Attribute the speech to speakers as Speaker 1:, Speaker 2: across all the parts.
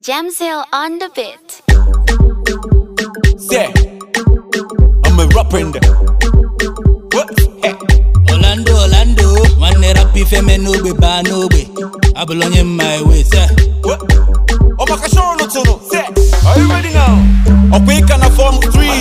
Speaker 1: Jamzil on the beat.
Speaker 2: Yeah, I'm a rapper in there. What? Hey.
Speaker 3: Orlando Orlando nwanne rap ife me n'ogbe baa n'ogbe abụla onye mma ewe se
Speaker 2: What? Oh, my gosh, no tono. Say, are you ready now? Ọkwa ịka na form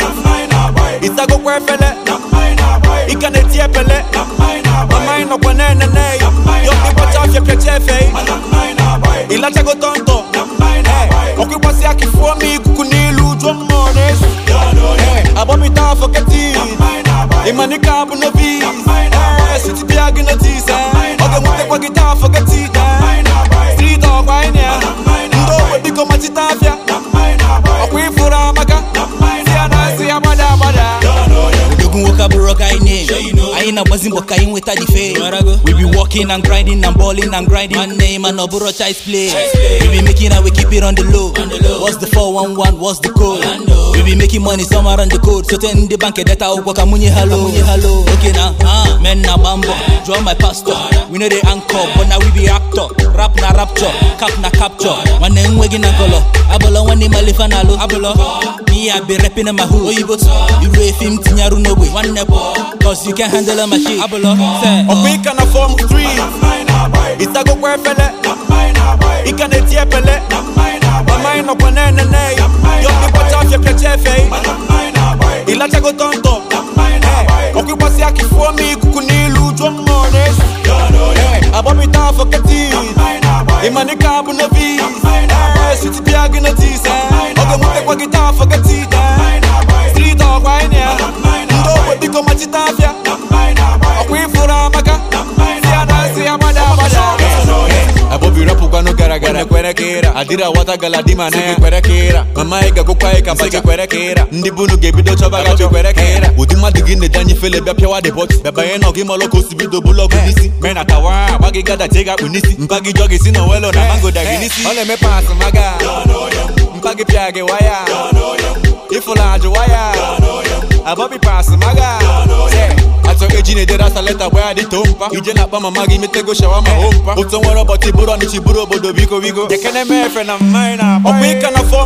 Speaker 2: 3 Ịsago kwa efele Ịka na-eti epele Mama ị nọkwa na-enene Yọkwa ịgbacha afịa pịacha efe Ịlachago tọntọ Ọkwa ịgbasi aka ifuo m ikuku n'ilu jụọ mmụọ na-esu Agbọmịta afọ keti Ịmanika abụ novi Siti bịa gị notis Ọ ga-enwetekwa gị taa afọ keti Street ọkwa anyị na ya Ndị ogbe biko machita afịa Ọkwa ịfụrụ amaka Si ya na asị ya gbada agbada
Speaker 3: odogwu nwoke abụrụ ka anyị name anyị na-agbazi mbọ ka anyị nweta the fame we be working and grinding and balling and grinding nwanne ma na ọbụrụ child's play we be making and we keep it on the low what's the 411 what's the code we be making money somewhere on the code sote ndị bank edeta ụgwọ ka munye halo oke na ah, men na agba mbọ draw my pastor we no dey anchor but na we be actor rap na rapture cap na capture nwanne nweghị na nkọlọ abụlọ nwanne malifa na alụ abụlọ me I be rapping in my hood oyibo iru efi m tinyarụ n'ogbe nwanne pụ cause you can handle my shit abụlọ se
Speaker 2: Ọkwa ịka na form 3 Ịsago kwa efele Ịka na-eti epele Mama ị nọkwa na-enene Yọkwa ịgbacha afịa pịacha efe Ịlachago tọntọ Ọkwa ịgbasi aka ifuo m ikuku n'ilu jụọ mmụọ na-esu Agbọmịta afọ keti Ịmanika abụ novi Siti bịa gị notis Ọ ga-enwetekwa gị taa afọ keti Street ọkwa anyị na ya Ndị ogbe biko machita afịa ọkwa ịfụrụ amaka si ya na asị ya gbada agbada abọbi rapụkwanụ gara gara kwere ka ịra adịrị awata galadima na ya kwere ka ịra mama ị gagụkwa ịka baga kwere ka ịra ndị bunu ga-ebido chọba gachi kwere ka ịra ụdị mmadụ gị na-eji anyị fele bịa pịawa dị bọt bịabanye na ọgị malụ ka o si bido bụlụ ọgụ n'isi mee na tawa agba gị gada tie ga akpụ n'isi mpa gị jọ gị si na welo na mango da gị n'isi ọ na-eme pas maga mpa gị pịa gị waya ịfụla ajụ waya abọbi pas maga achọ eji na-edere asa leta gba ya dị too mpa ije na-akpa mama gị metego shawa ma o mpa otu nwere ụbọchị bụrụ ọnịchi bụrụ obodo biko biko ekene m efe na mmanya na ọkwa ịka na fọm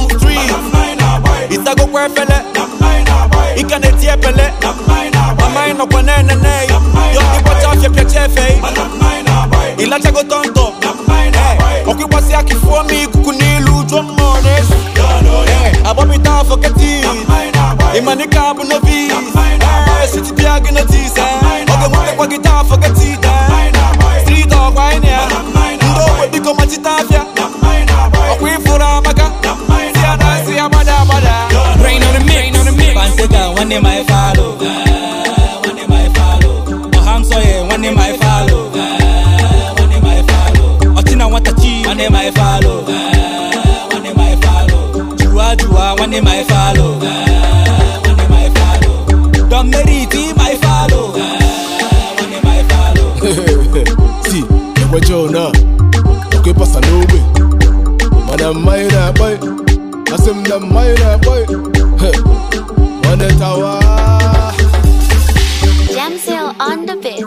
Speaker 2: 3 ịsagokwa efele ịka na-eti epele mama ị nọkwa na-enene yọkwa ịgbacha afịa pịacha efe ịlachago tọntọ ọkwa ịgbasi aka ifuo m ikuku n'ilu jụọ mmụọ na-esu agbọmịta afọ keti ịmanika abụ novi siti bịa gị notis ọ ga-enwetekwa gị taa afọ keti street ọkwa anyị na ya ndị ogbe biko machita afịa ọkwa ịfụrụ amaka si ya na asị ya gbada agbada
Speaker 3: Rain on the mix. Panteka, one name I follow. One name I follow. Oham Soye, one name I follow. One name I follow. Otina Watachi, one name I follow. One name I follow. Jua Jua, one name I follow. One name I follow. Don Meriti, my follow. One name I follow.
Speaker 4: si ekwecha na ọkwa ịpasa n'ogbe mana mmanya na-akpa asị m na mmanya na-akpa nwanne tawa
Speaker 1: Jamzil on the beat.